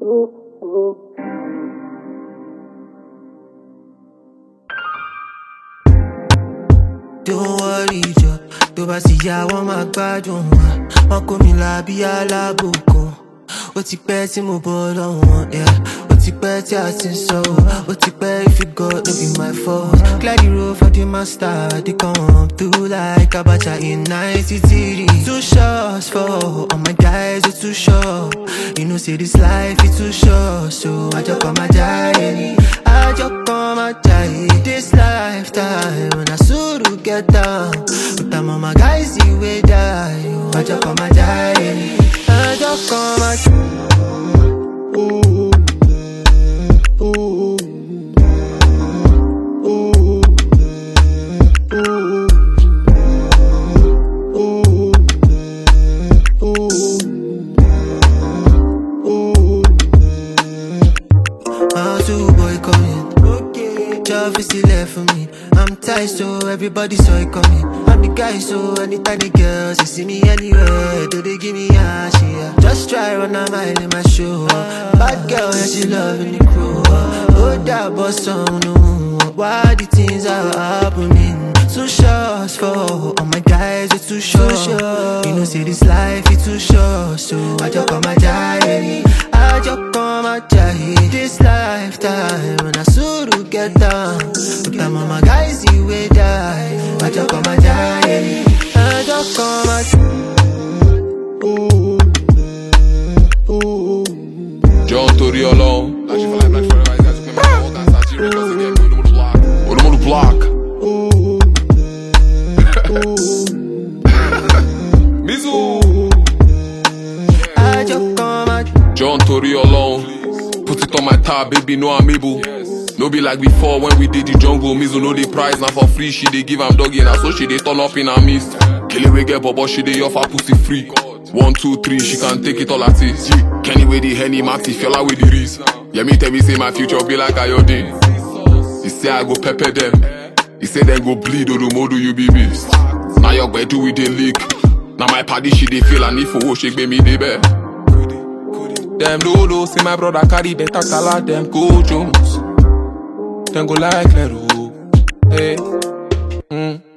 Don't worry jọ, tó bá sì yá wọ́n máa gbádùn wa. Wọ́n kó mi là bí alábòkun. Ó ti pẹ́ tí mo bọ́ lọ́wọ́ wọn, yeah. Ó ti pẹ́ tí a ti ń sọ ọ́. Ó ti pẹ́ if you go, no be my fault. Clear the road for the master, they come through like Abacha in 93. Two shots for all my guys, they too short. You know, say this life is too short, so I just come my die. I just come my die. This lifetime, when I suru get down. But I'm on my guys, the way die. I just come my die. I just come my My two boy coming. Okay. Job is still left for me. I'm tight, so everybody saw it coming. I'm the guy, so anytime the girls they see me anywhere, do they give me a shit? Just try run a mile in my show. Bad girl, yeah, she loving the crew. Oh, that boss song, no. Why the things are happening? Too short for all my guys, it's too short. You know, say this life is too short, so I just come my die. I just come my die. This lifetime, when I suru get down, but I'm on my guys, the way die. I just come my die. I just come my John torí ọlọ́run. Like she for life, like forever. You guys remember all that Sachi records again. Go to the block. Olúmọ̀lú block. Mizu. I just come my John torí ọlọ́run. Put it on my tab, baby, know I'm able. No be like before when we did the jungle. Mizu know the price, now for free. She dey give am doggy, now so she dey turn up in her midst. Kele wey get bobo, she dey offer pussy free. One, two, three, she can take it all at it. Yeah. Kenny with the Henny, Maxi, Fiola with the Reese. Yeah, me tell me say my future be like Ayodin. He say I go pepper them. He say then go bleed Odumodu you be beast. Now your bed do with the leak. Now my party she dey feel and if for shake me dey bear. Them lolo say my brother carry better color them go Jones. Them go like Lero. Hey. Mm.